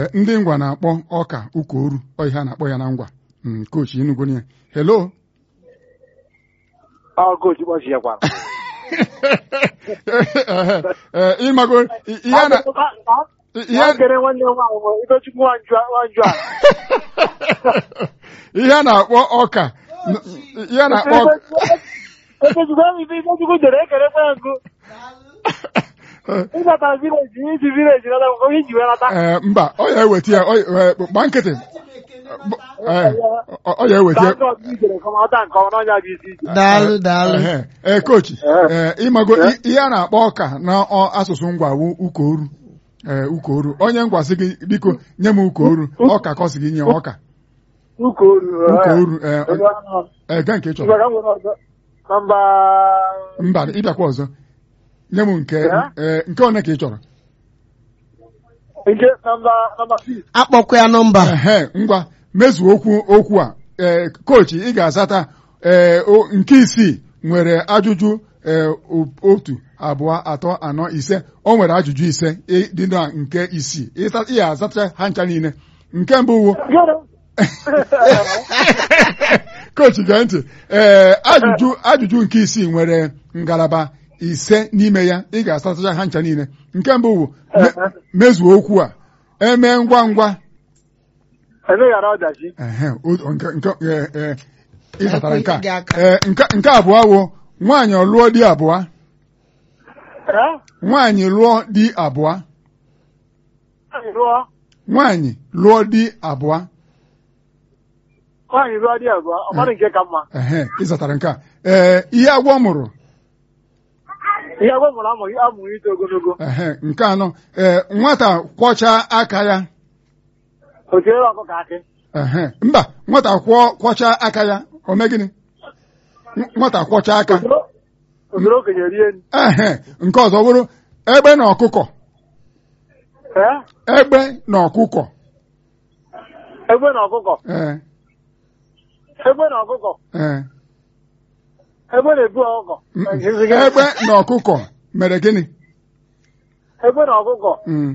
Eh, ndị ngwa na-akpọ ọka ụkoru ọ ihe a na-akpọ ya na ngwa Mm, kochi Enugu ya hello Ọ coach kpọchi ya kwara. Eh, eh, ịmago i- ihe a na ihe Ya kere nwanne m nwaanyị bụ Ifechukwu Nwanju Nwanju a. ihe a na-akpọ ọka n- ihe a na-akpọ ọka Ifechukwu ebe ife Ifechukwu jere ekerekwa ya nkụ. Ịbatara vileji isi vileji nata onye iji wee nata. Eh, mba ọ ya eweta ya ọ- eh, gba nkịtị Eh, ọ ọ ya eweta Ka ya ndị ọzọ ijere ka ọ ọta nke ọma n'ọnya bụ isi ije. daalụ daalụ Ehe, ee kochi Eh. ee ịmago Eh. i- ihe a na-akpọ ọka na ọ- asụsụ ngwa wu ukoru ee ukoru onye ngwa sị gị biko nye m ukoru ọka ka ọ sị gị nye ọka Ukoru. ukoru ee Ebe ọ- ahụ. ee gaa nke ị chọrọ Ngwa ka m nwere ọzọ. Nọmba mba ịbịakwa ọzọ nye m nke Eh? ee nke one ka ị chọrọ nke nọmba nọmba six. akpọkwa ya nọmba ehe ngwa mezuo okwu okwu a ee kochi ị ga-azata ee o- nke isii nwere ajụjụ ee o- otu abụọ atọ anọ ise o nwere ajụjụ ise ị- dị na nke isii Ịsa- ị ga-azata ha ncha niile nke mbụ wo kochi gee ntị ee ajụjụ ajụjụ nke isii nwere ngalaba ise n'ime ya ị ga-asatacha ha ncha niile nke mbụ wo me- mezuo okwu a eme ngwa ngwa emeghara ọdachi Ehe, o- nke nke ee, ee, ị zatara nke a Ekwe gị aka. Ee, nke nke abụọ wo nwaanyị lụọ di abụọ ee nwaanyị lụọ di abụọ nwaanyị lụọ nwaanyị lụọ di abụọ nwaanyị lụọ di abụọ ọ mara nke ka mma ehe ị zatara nke a ee ihe agwọ mụrụ ihe agwọ mụrụ amụghị amụghị ito ogologo ehe nke anọ ee nwata kwọchaa aka ya o tinyere ọkụkọ akị ehe mba nwata kwọ kwọchaa aka ya o mee gịnị Nw- nwata kwọchaa aka Usoro- usoro okenye rie nri ehe nke ọzọ bụrụ egbe na ọkụkọ ee egbe na ọkụkọ egbe na ọkụkọ ee egbe na ọkụkọ ee egbe na-ebu ọkụkọ Mm, egbe na ọkụkọ mere gịnị egbe na ọkụkọ Mm.